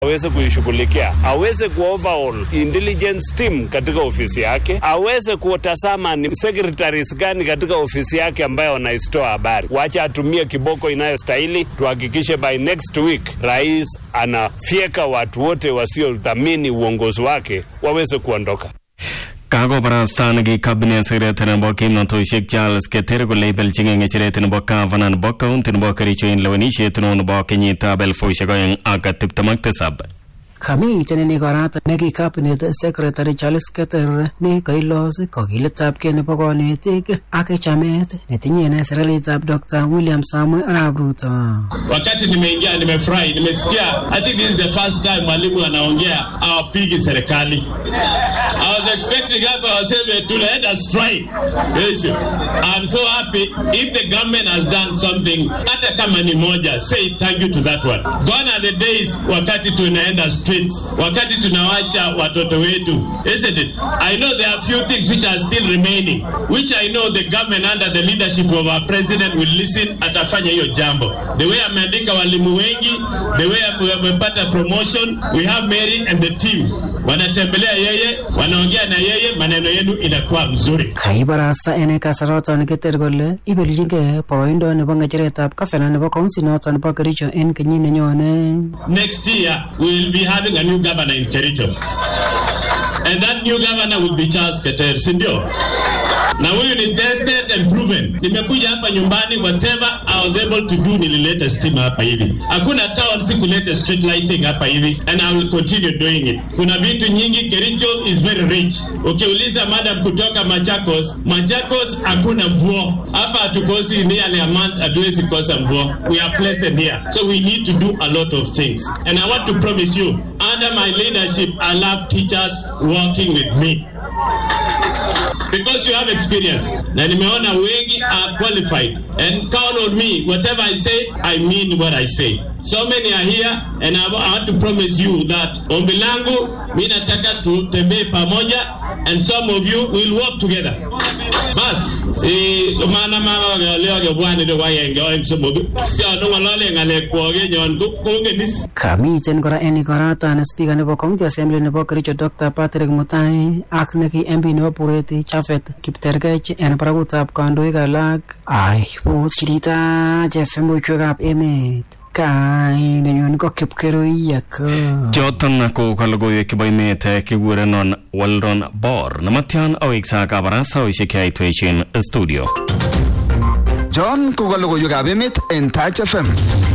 aweze kuishughulikia, aweze ku overall intelligence team katika ofisi yake, aweze kutazama ni secretaries gani katika ofisi yake ambayo wanaisitoa habari. Wacha atumie kiboko inayostahili, tuhakikishe by next week rais anafyeka watu wote wasiothamini uongozi wake waweze kuondoka. kakobarasta neki cabinet secretary nebo kimnatoshek Charles Keter kole ibelchingei ng'echeret nebo gavana nebo county nebo Kericho en lewenisiet neo nebo kenyitab elfusiek oeng ak tiptem ak tisab Kamiten ini korat neki cabinet secretary Charles Keter ne kailos kokiletabgei nebo konetik ak chamet netinye ine serikalitab Dr. William Samuel Arap Ruto. Wakati nimeingia nimefurahi, nimesikia. I think this is the first time mwalimu anaongea awapigi serikali. I was expecting hapa waseme tunaenda strike kesho. I'm so happy if the government has done something, hata kama ni moja, say thank you to that one. Gone are the days wakati tunaenda streets, wakati tunawacha watoto wetu, isn't it? I know there are few things which are still remaining, which I know the government under the leadership of our president will listen, atafanya hiyo jambo. The way ameandika walimu wengi, the way ame- amepata promotion, we have Mary and the team wanatembelea yeye, wanaongea na yeye, maneno yenu inakuwa mzuri. Kaibarasta ene kasaroton Keter kole ibelchingei boroindo nebo ng'echeretab gavana nebo county noton nebo Kericho en kenyit nenyone. Next year we will be having a new governor in Kericho. And that new governor will be Charles Keter, si ndio? Na huyu ni tested and proven. Nimekuja hapa nyumbani, whatever I was able to do, nilileta stima hapa hivi. Hakuna town sikuleta street lighting hapa hivi, and I will continue doing it. Kuna vitu nyingi, Kericho is very rich. Ukiuliza madam kutoka Machakos, Machakos hakuna mvua hapa, hatukosi nearly a month, hatuwezi kosa mvua. We are pleasant here, so we need to do a lot of things. And I want to promise you, under my leadership, I love teachers working with me because you have experience na nimeona wengi are qualified and count on me whatever i say i mean what i say so many are here and i wa- I want to promise you that ombi langu mi nataka tutembee pamoja and some of you will work together bas si mana mama leoge bwani do wayenge oeng somok si ano ng'olole ng'alek kwoge nyon ko- kongenis Kamiten kora en ikoratan speaker nebo county assembly nebo Kericho Dr. Patrick Mutai ak neki MP nebo Bureti Chafet Kiptergech en barakutab kandoik alak. Ai, buut chirita FM buchwekab emet. Kainenyun ko Kipkerui ako. choton ko kalogoiwek chebo emet eh, kikurenon Waldron Bor nematyan aweksa kabarastaoshek cheaitweishen studio John ko ka logoiwekab emet en Touch FM.